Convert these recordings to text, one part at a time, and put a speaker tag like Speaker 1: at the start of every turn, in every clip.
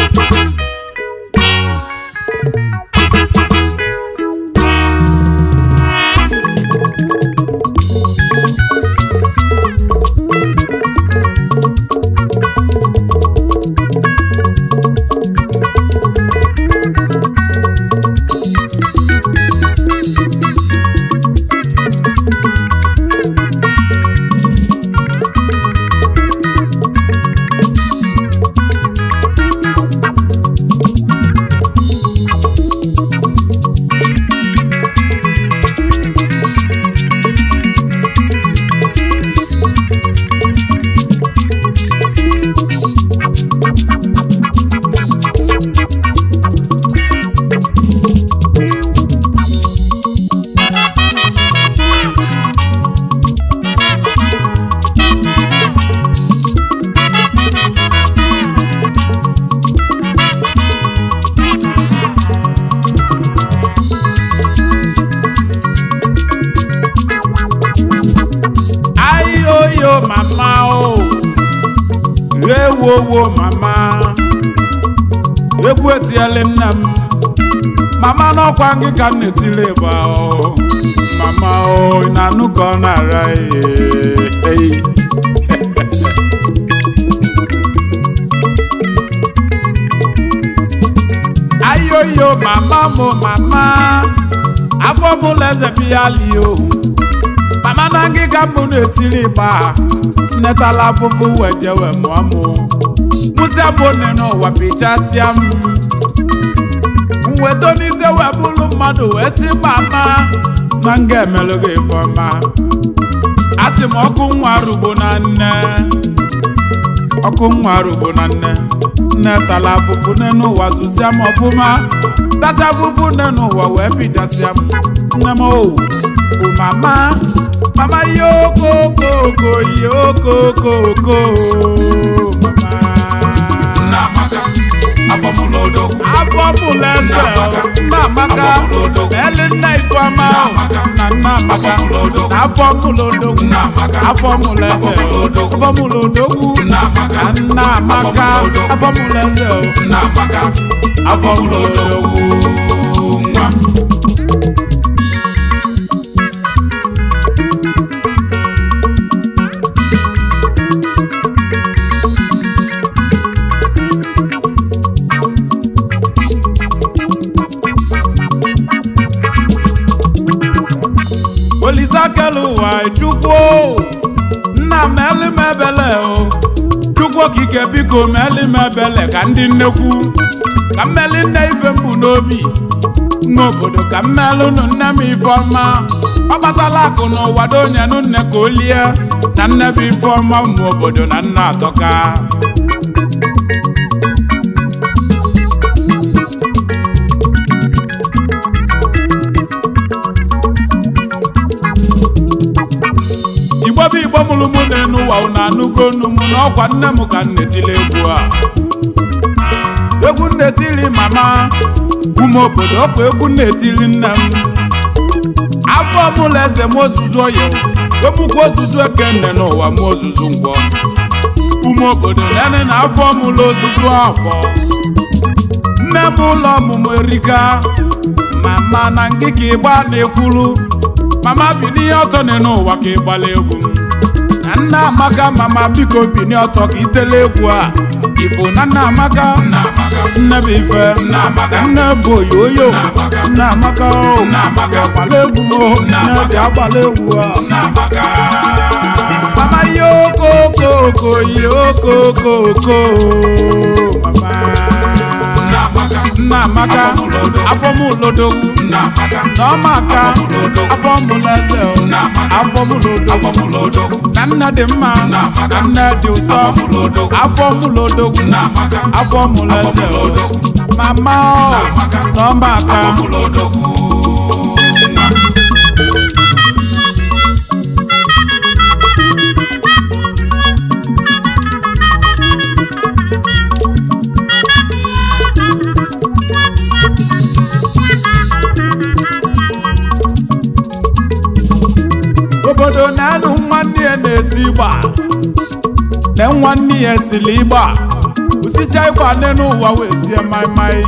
Speaker 1: ayoyo mama o ewowo mama egwu etiele nne m mama n'ọkwa gị ka m na-etiri ịgba o mama o ị na-anụ ka ọ na-ara ihe eyi ayoyo mama mo mama afọ m leze biya lie ohu mama na ngịga mbụ na-etiri ịgba nnetala afụfụ wee jewe mụọ mụ mụsịa bụ one n'ụwa pichasịa m mwetonite wee bụrụ mmadụ wee sị mama na nga emelụ gị ifeọma a sị m ọkụ nwa rugbo na nne ọkụ nwa rugbo na nne nne tala afụfụ n'enu ụwa zụsịa m ọfụma tasịa afụfụ n'enu ụwa wee pichasịa m nne m owu bụ mama mama yokokoko yokokoko mama
Speaker 2: Nnamaka afọmụlodogwu
Speaker 1: afọmụleze nnamaka
Speaker 2: Afọmụlodogwu.
Speaker 1: eli nna ifeọma
Speaker 2: Nnamaka.
Speaker 1: na nnamaka
Speaker 2: Afọmụlodogwu.
Speaker 1: na afọmụlodogwu
Speaker 2: Nnamaka.
Speaker 1: afọmụleze
Speaker 2: Afọmụlodogwu.
Speaker 1: afọmụlodogwu
Speaker 2: Nnamaka.
Speaker 1: na nnamaka
Speaker 2: Afọmụlodogwu.
Speaker 1: afọmụleze
Speaker 2: Nnamaka afọmụlodogwu nwa
Speaker 1: olisakelu ụwa chukwu nna m elimebele o chukwu okike biko melimebele ka ndị nnekwu ka mmeli nne ife mbụ n'obi n'obodo ka mmelụnụ nne m ifeọma ọ gbatala akụ n'ụwa donyenụ nne ka o lie na nne bụ ifeọma ụmụ obodo na nna atọka igbo bụ igbo mụrụ mụ na-enu ụwa unu anụgo onu mụ na ọkwa nne m ka m na-etili egwu a egwu m na-etili mama ụmụ obodo ọkwa egwu m na-etili nne m afọ mụla eze m ozuzu oyi wepụkwa ozuzu ekenne n'ụwa m ozuzu ngwọ ụmụ obodo nene na afọ mụla ozuzu afọ nne m ụlọ ọmụmụ erika mama na ngịga ịgba na-ekwuru mama binie ọtọ nị n'ụwa ka ịgbala egwu m na nna amaka mama biko binie ọtọ ka itele egwu a ifo na nna amaka
Speaker 2: Nnamaka
Speaker 1: nne bụ ife
Speaker 2: Nnamaka.
Speaker 1: nne bụ oyoyo
Speaker 2: Nnamaka.
Speaker 1: nne amaka o
Speaker 2: Nnamaka.
Speaker 1: agbala egwu m o nne
Speaker 2: Nnamaka.
Speaker 1: dị agbala egwu a
Speaker 2: Nnamaka
Speaker 1: mama yokokoko yokokoko mama
Speaker 2: Nnamaka
Speaker 1: nna amaka
Speaker 2: Afọmụlodogwu.
Speaker 1: afọmụlodogwu
Speaker 2: Nnamaka
Speaker 1: n'ọmaka
Speaker 2: Afọmụlodogwu.
Speaker 1: afọmụleze o
Speaker 2: Nnamaka.
Speaker 1: afọmụlodogwu
Speaker 2: afọmụlodogwu
Speaker 1: na nna dị mma
Speaker 2: Nnamaka.
Speaker 1: na nna dị ụsọ
Speaker 2: Afọmụlodogwu.
Speaker 1: afọmụlodogwu
Speaker 2: Nnamaka
Speaker 1: afọmụleze o
Speaker 2: Afọmụlodogwu.
Speaker 1: mama o
Speaker 2: Nnamaka.
Speaker 1: n'ọmaka
Speaker 2: afọmụlodogwu nwa
Speaker 1: obodo na-anụ nwanne ya na-esi ịgba na nwanne ya esili ịgba osi osisi anyị gba n'elu ụwa wee sie maịmaị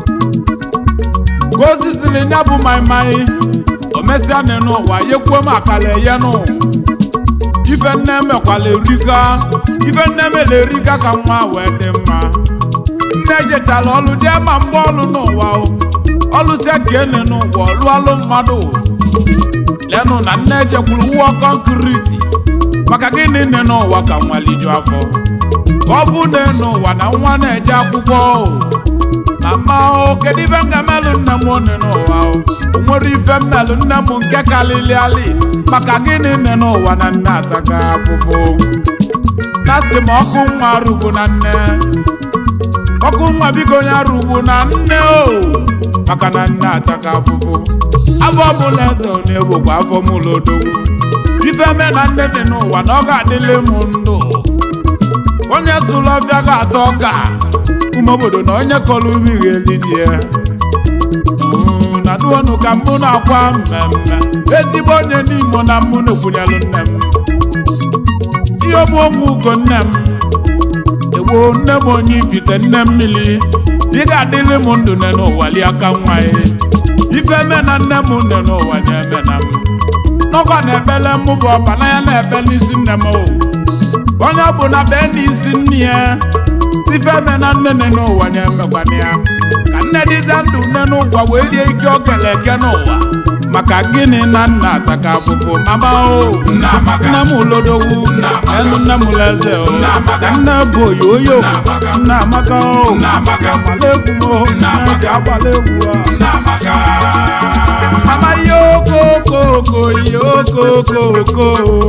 Speaker 1: ka osisili nya bụ maịmaị o mesịa n'elu ụwa yekwuo m akala eyenụ ife nne mekwala erika ife nne mele erika ka nwa wee dị mma nne jechala ọlụ jee ma mgbe ọlụ n'ụwa o ọlụsịa ka ene n'ụwa ọlụalụ mmadụ lenụ na nne jekwuru wụọ kọnkriti maka gịnị nne n'ụwa ka nwa liju afọ ka ọ bụ nne n'ụwa na nwa na-eje akwụkwọ o na mma o kedu ife m ga-emelụ nne m one n'ụwa o o nwere ife mmelụ nne m nke kalili ali maka gịnị nne n'ụwa na nne ataga afụfụ na sị m ọkụ nwa rugbu na nne ọkụ nwa biko onye arụgbu na nne o maka na nne ataka afụfụ afọ ọbụla eze ọ na-egbokwa afọ m ụlọdogwu ife me na nne dị n'ụwa na ọ ga-adịle m ndụ onye sụlụ ọfịa ga-atọ ọka ụmụ obodo na onye kọrọ ubi ga-eliji ya Mm, na duonu ka mụ na-akwa mmemme ezigbo onye n'imo na mụ na-ekwunyelụ nne m ihe ogbu onwe ugo nne m egbo nne m onye ifite nne mmiri ị ga-adịlị m ndụ nne n'ụwa li aka nwa ya ife me na nne m nne n'ụwa na-eme na m n'ọkwa na-ebele m bụ ọba na ya na-ebe n'isi nne m o onye ọ bụ na bee n'isi nne ya ife me na nne nne n'ụwa na-emekwana ya ka nne dịzie ndụ nne n'ụwa wee lie ike ọ kele eke n'ụwa maka gịnị na nna ataka afụfụ mama o
Speaker 2: Nna Amaka.
Speaker 1: nne m lodogwu
Speaker 2: Nna Amaka.
Speaker 1: enu nne m leze o
Speaker 2: Nna Amaka.
Speaker 1: nne bụ oyoyo
Speaker 2: Nna Amaka.
Speaker 1: nna amaka o
Speaker 2: Nna Amaka.
Speaker 1: agbala egwu o
Speaker 2: Nna
Speaker 1: nne
Speaker 2: Amaka.
Speaker 1: ji agbala egwu a
Speaker 2: Nna Amaka.
Speaker 1: mama yokokoko yokokoko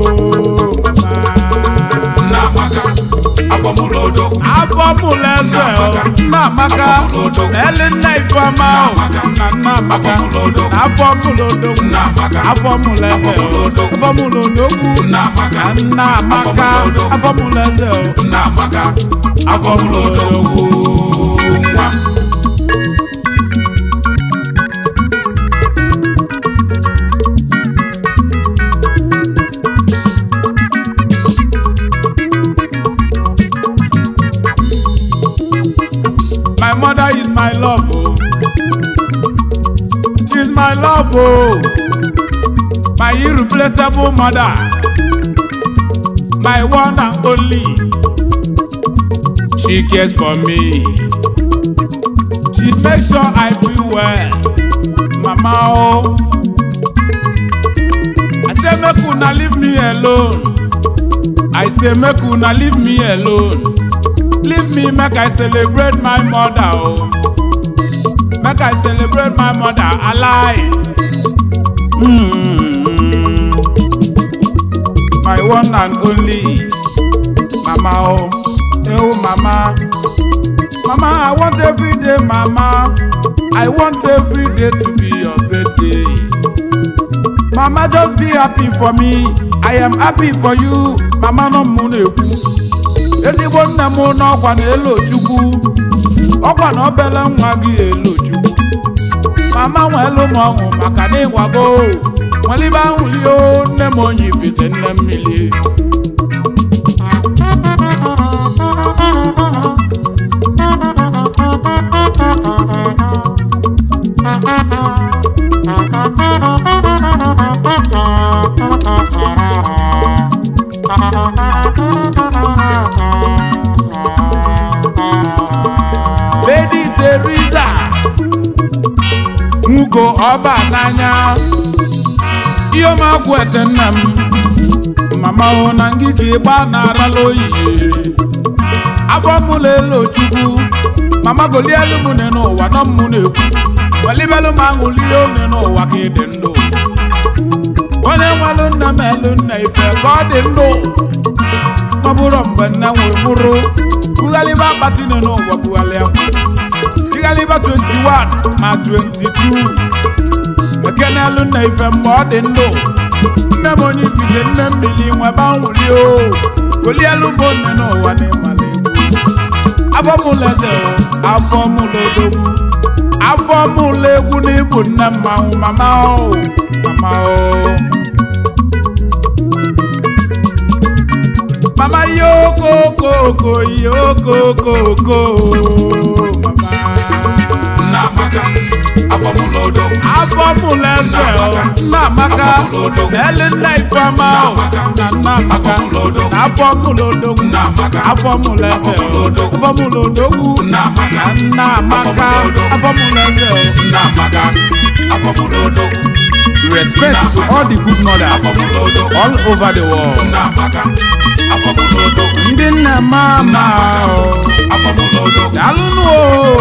Speaker 2: Nna Amaka. Afọ mụ n'odogwu.
Speaker 1: afọ mụleze o nna amaka
Speaker 2: Afọ mụlodogwu.
Speaker 1: na eli nna ifeọma o na nna amaka
Speaker 2: Afọ mụlodogwu.
Speaker 1: na afọ mụlodogwu
Speaker 2: Nna Amaka.
Speaker 1: afọ mụleze
Speaker 2: Afọ
Speaker 1: o
Speaker 2: mụlodogwu.
Speaker 1: afọ mụlodogwu
Speaker 2: Nna Amaka.
Speaker 1: na nna amaka
Speaker 2: Afọ mụlodogwu.
Speaker 1: afọ mụleze o
Speaker 2: Nna Amaka. Afọ mụ n'odogwu. Nwa m.
Speaker 1: My mother is my love, oh. She's my love, oh. My irreplaceable mother. My one and only. She cares for me. She makes sure I feel well. Mama, oh. I say, make una leave me alone. I say, make una leave me alone. Leave me make I celebrate my mother oh. Make I celebrate my mother alive. Mm. My one and only mama oh. Hey, oh mama. Mama I want every day mama. I want every day to be your birthday. Mama just be happy for me. I am happy for you. Mama no mụ na-ekwu. ezigbo nne m n'ọkwa na elo chukwu ọkwa na obele nwa gị elo chukwu mama nwelu m ọṅụ maka na ịgwago nwelibe ahụlio nne m onye ifite nne mmiri Lady Teresa nwugo ọba n'anya ihe m agwụ ete nna m mama hụ na ngịga ịgba na-arala oyiye afọ mụ lelo chukwu mama golielu m ne n'ụwa nọ m na-ekwu welibelu m aṅụlie one n'ụwa ka ịdị ndụ onye nwelu nna m elu nna ife ka ọ dị ndụ ọ bụrụ mgbe nne nwere bụrụ bughalịba akpati nọ n'ụwa bughalịa tighaliba 21 ma 22 ekenelu nna ife mgbe ọ dị ndụ nne m onye ifite nne mmiri nwebe nwuli o golielu m nne n'ụwa na ịmala egwu afọ mụla eze o, afọ mụla odogwu afọ mụla egwu na ịbụ nne mmanwụ mama o mama o mama yokokoko yokokoko mama
Speaker 2: nna amaka afọ mụ n'odogwu
Speaker 1: afọ mụlụ eze o nna amaka ele nna ifeọma o na nna amaka na afọ mụlụ odogwu
Speaker 2: nna amaka
Speaker 1: afọ mụlụ eze o afọ mụlụ odogwu
Speaker 2: nna amaka
Speaker 1: na nna amaka afọ mụlụ eze o
Speaker 2: nna amaka afọ mụ n'odogwu
Speaker 1: respect to all the good mothers
Speaker 2: afọ mụ n'odogwu
Speaker 1: all over the world
Speaker 2: nna amaka afọ mụ n'odogwu
Speaker 1: ndị nna mama o
Speaker 2: afọ mụ n'odogwu
Speaker 1: daalụnụ o